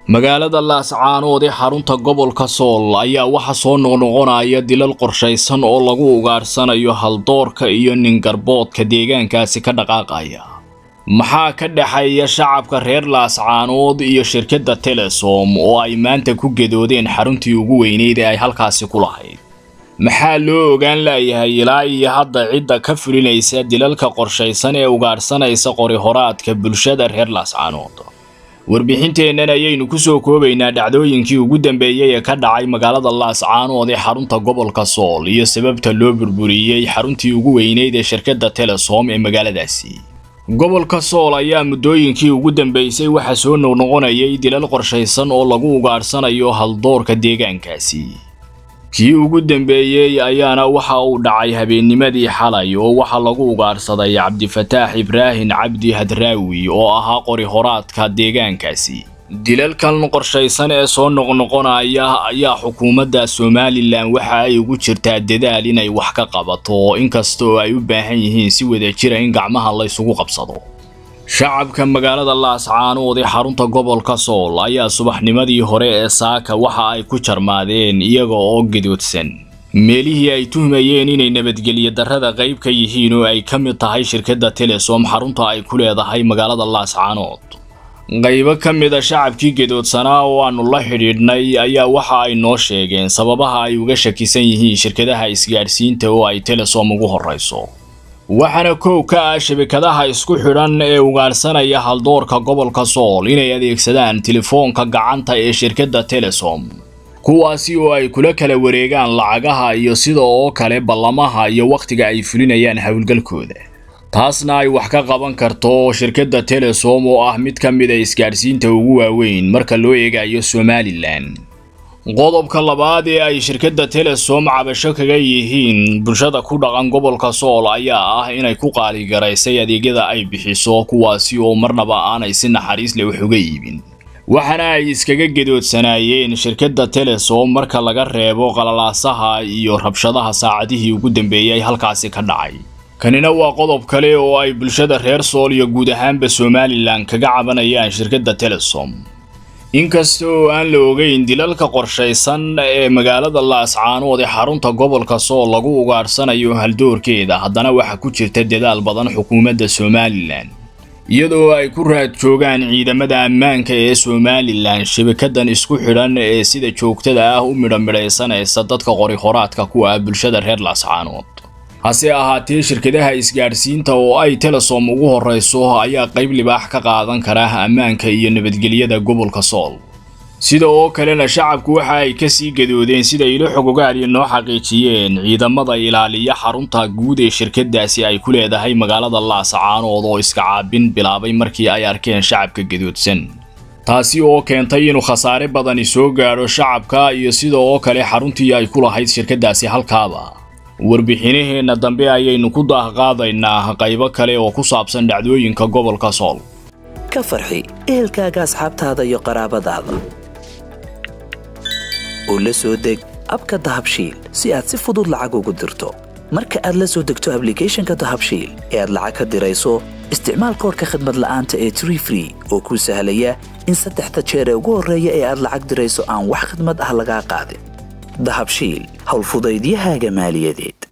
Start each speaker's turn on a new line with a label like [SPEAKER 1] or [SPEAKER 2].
[SPEAKER 1] magaalada laascaanood ee xarunta gobolka sool ayaa waxa soo noqnoqonaya dilal qorshaysan oo lagu ugaadhsanayo haldoorka iyo ningarboodka deegaankaasi ka dhaqaaqaya maxaa ka dhexeeya shacabka reer laascaanood iyo shirkadda telesom oo ay maanta ku gadoodeen xaruntii ugu weyneyd ee ay halkaasi ku lahayd maxaa loo ogaan laayahay ilaa iyo hadda cidda ka fulinaysa dilalka qorshaysan ee ugaadhsanaysa qori-horaadka bulshada reer laascaanood warbixinteennan ayaynu ku soo koobaynaa dhacdooyinkii ugu dambeeyey ee ka dhacay magaalada laascaanood ee xarunta gobolka sool iyo sababta loo burburiyey xaruntii ugu weyneyd ee shirkadda telesom ee magaaladaasi gobolka sool ayaa muddooyinkii ugu dambeysay waxaa soo noqnoqonayay dilal qorshaysan oo lagu ugaadhsanayo haldoorka deegaankaasi kii ugu dambeeyey ayaana waxa uu dhacay habeennimadii xalay oo waxaa lagu ugaadhsaday cabdifataax ibraahin cabdi hadraawi oo ahaa qori-horaadka deegaankaasi dilalkan qorshaysan ee soo noqnoqonaya ayaa xukuumadda somalilan waxa ay ugu jirtaa dadaal inay wax ka qabato inkasta oo ay u baahan yihiin si wada jira in gacmaha laysugu qabsado shacabka magaalada laascaanood ee xarunta gobolka sool ayaa subaxnimadii hore ee saaka waxa ay ku jarmaadeen iyaga oo gadoodsan meelihii ay tuhmayeen inay nabadgelyo darrada qayb ka yihiin oo ay ka mid tahay shirkadda telesom xarunta ay ku leedahay magaalada laascaanood qaybo ka mid a shacabkii gadoodsanaa oo aanu la xidhiidhnay ayaa waxa ay noo sheegeen sababaha ay uga shakisan yihiin shirkadaha isgaadhsiinta oo ay telesom ugu horrayso waxaana koow ka ah shabakadaha isku xidhan ee ugaadhsanaya haldoorka gobolka sool inay adeegsadaan telefoonka gacanta ee shirkadda telesom kuwaasi oo ay kula kala wareegaan lacagaha iyo sida oo kale ballamaha iyo wakhtiga ay fulinayaan howlgalkooda taasna ay wax ka qaban karto shirkadda telesom oo ah mid ka mid a isgaadhsiinta ugu waaweyn marka loo eegayo somalilan qodobka labaad ee ay shirkadda telesom cabasho kaga yihiin bulshada ku dhaqan gobolka sool ayaa ah inay ku qaaligaraysay adeegyada ay bixiso kuwaasi oo marnaba aanay si naxariis leh wax uga iibin waxaana ay iskaga gedoodsanaayeen shirkadda telesom marka laga reebo qalalaasaha iyo rabshadaha saacadihii ugu dambeeyey halkaasi ka dhacay kanina waa qodob kale oo ay bulshada reer sool iyo guud ahaanba somalilan kaga cabanayaan shirkadda telesom inkasta oo aan la ogeyn dilalka qorshaysan ee magaalada laascaanood ee xarunta gobolka sool lagu ugaadhsanayo haldoorkeeda haddana waxaa ku jirta dadaal badan xukuumadda somalilan iyadoo ay ku raad joogaan ciidamada ammaanka ee somalilan shabakadan isku xidhan ee sida joogtada ah u midhamidhaysanaysa dadka qori-horaadka ku ah bulshada reer laascaanood hase ahaatee shirkadaha isgaadhsiinta oo ay telesom ugu horrayso ayaa qayb libaax ka qaadan kara ammaanka iyo nabadgelyada gobolka sool sida oo kalena shacabku waxa ay kasii gadoodeen sida ilo xogogaaliya noo xaqiijiyeen ciidamada ilaaliya xarunta guud ee shirkadaasi ay ku leedahay magaalada laascaanood oo iska caabin bilaabay markii ay arkeen shacabka gadoodsan taasi oo keentay inuu khasaare badani soo gaadho shacabka iyo sida oo kale xaruntii ay ku lahayd shirkadaasi halkaaba warbixinaheenna dambe ayaynu ku daahqaadaynaa qaybo kale oo ku saabsan dhacdooyinka gobolka sool
[SPEAKER 2] ka farxi ehelkaaga asxaabtaada iyo qaraabadaada oo la soo deg abka dahabshiil si aad si fudud lacag ugu dirto marka aad la soo degto ablicathonka dahabshiil ee aad lacag ka dirayso isticmaal koorka khadmad la'aanta ee tree free oo kuu sahlaya in saddexda jeer ee ugu horreeya ee aad lacag dirayso aan wax khadmad ah lagaa qaadin dahabshiil howlfudaydiyahaaga maaliyadeed